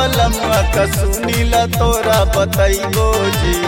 बलमुआ का सुनीला तोरा बतैबो जी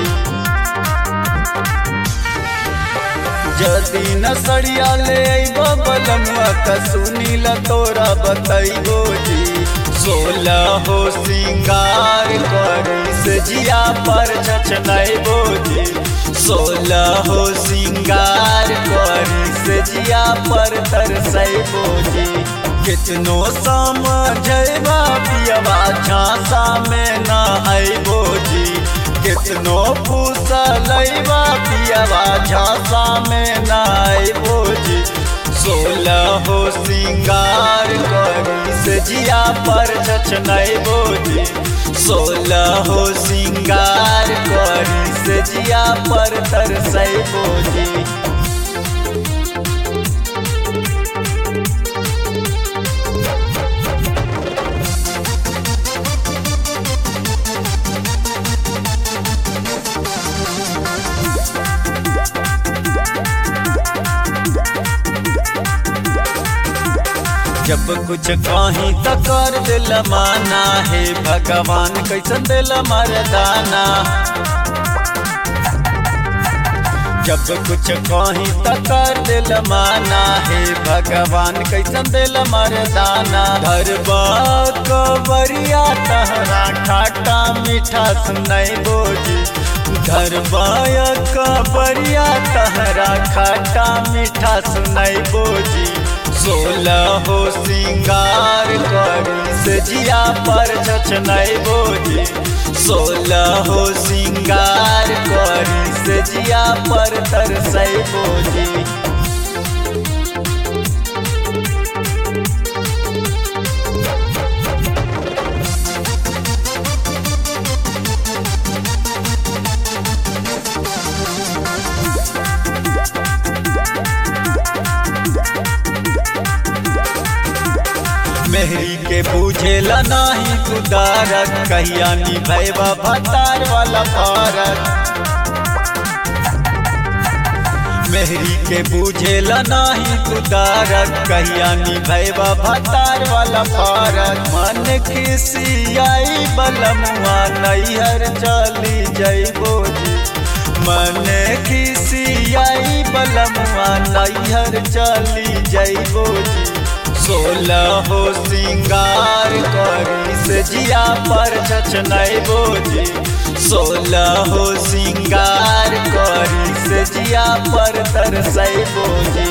जदी न सड़िया ले अइबो बलमुआ का सुनीला तोरा बतैबो जी सोलह हो सिंगार करी से जिया पर छछनैबो जी सोलह हो सिंगार करी से जिया पर तरसैबो जी कितनो समझैबा पियबा झांसा में न अइबो जी कितनो फूसलैबा पियबा झांसा में न अइबो जी सोलह हो सिंगार करी से जिया पर छछनैबो जी सोलह हो सिंगार करी से जिया पर तरसैबो जी जब कुछ कहीं तो कर दिल माना है भगवान कैसन दिल मरदाना जब कुछ कहीं तो कर दिल माना है भगवान कैसन दिल मरदाना धरबा कबरिया तहरा खाटा मीठा सुनाई बोजी धरबाया कबरिया तहरा खाटा मीठा सुनाई बोजी सोलह हो सिंगार करी से जिया पर छछनाई बोजी सोलह हो सिंगार करी से जिया पर तरसई बोजी मेहरी के पूछेला नाही कुदारत कहिया निभैबा भतार वाला पारत मेहरी के पूछेला नाही कुदारत कहिया निभैबा भतार वाला पारत मन खिसियाई बलमुआ नैहर चली जैबो जी मन खिसियाई बलमुआ नैहर चली जैबो जी सोलह हो सिंगार करी से जिया पर छछनई बोजी सोलह हो सिंगार करी से जिया पर तरसई बोजी